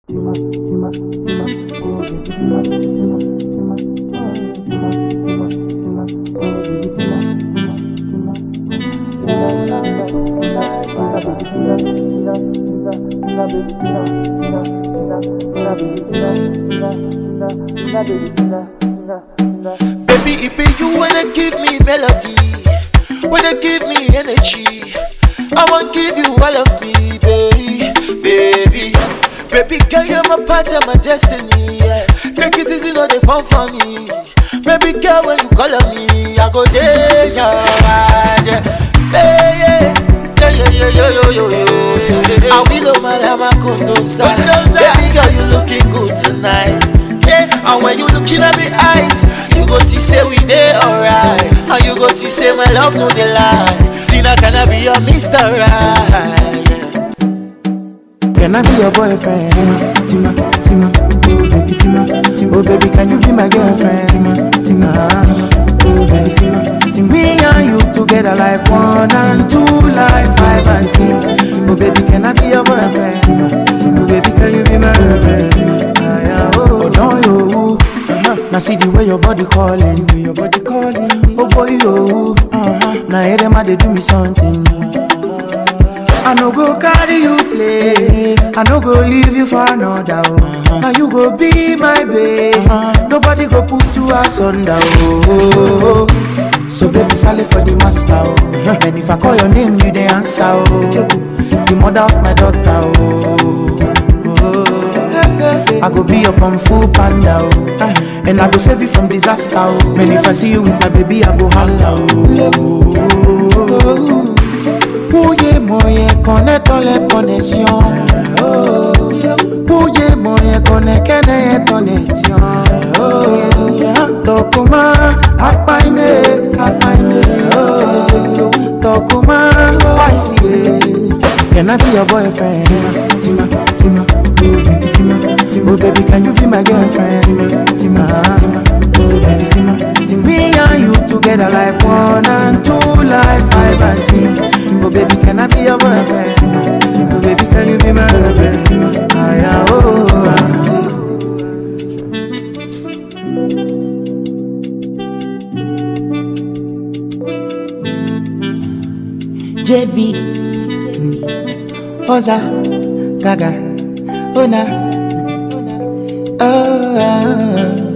Baby, it be you wanna give me melody, wanna give me energy. I wanna give you all of me, baby, baby. Baby, girl, you're my part of my destiny. Yeah. Take it easy, not the fun for me. Baby, girl, when you call on me, I go there, yeah, yeah. Hey, yeah. Yeah, yeah, yeah, yo, yo, yo, yo. I will, oh, man, I'm a condom, Baby, girl, you looking good tonight. Yeah, and when you looking at me eyes, you go see say we dey alright, and you go see say my love no dey lie. Tina, can I be your Mr. Right? Yeah. Can I be your boyfriend? Tima, Tima, Tima, oh baby Tima, Tima, oh baby, can you be my girlfriend? Tima, Tima, Tima, oh baby Tima, Tima, me and you together like one and two, like five and six. Oh baby, can I be your boyfriend? Tima, Tima, oh baby, can you be my girlfriend? Ah, yeah, oh, oh, no, yo. Uh-huh. Now see the way your body calling, the way your body calling. Oh boy, yo. Uh-huh. Now hear them how they do me something. I no go carry you play. I no go leave you for another. Oh. Now you go be my babe. Nobody go put you asunder. Oh. So baby, sally for the master. Oh. And if I call your name, you the answer. Oh. The mother of my daughter. Oh. Oh. I go be your kung fu panda. Oh. And I go save you from disaster. Oh. Man, if I see you with my baby, I go holla. Oh. Ouye moye kone tole connexion oh. Ouye moye kone kene connexion oh. Tokuma apaime apaime oh. Tokuma waisi Can I be your boyfriend? Tima, Tima, Tima, oh baby Tima, Tima, oh baby can you be my girlfriend? Tima, Tima, Tima, oh baby Tima, Tima, me and you together like one and two, like five and six. Oh baby, can I be your boyfriend? Oh baby, can you be my girlfriend? Ah, yeah, oh, ah. JV, Oza, Gaga, Ona, oh, ah.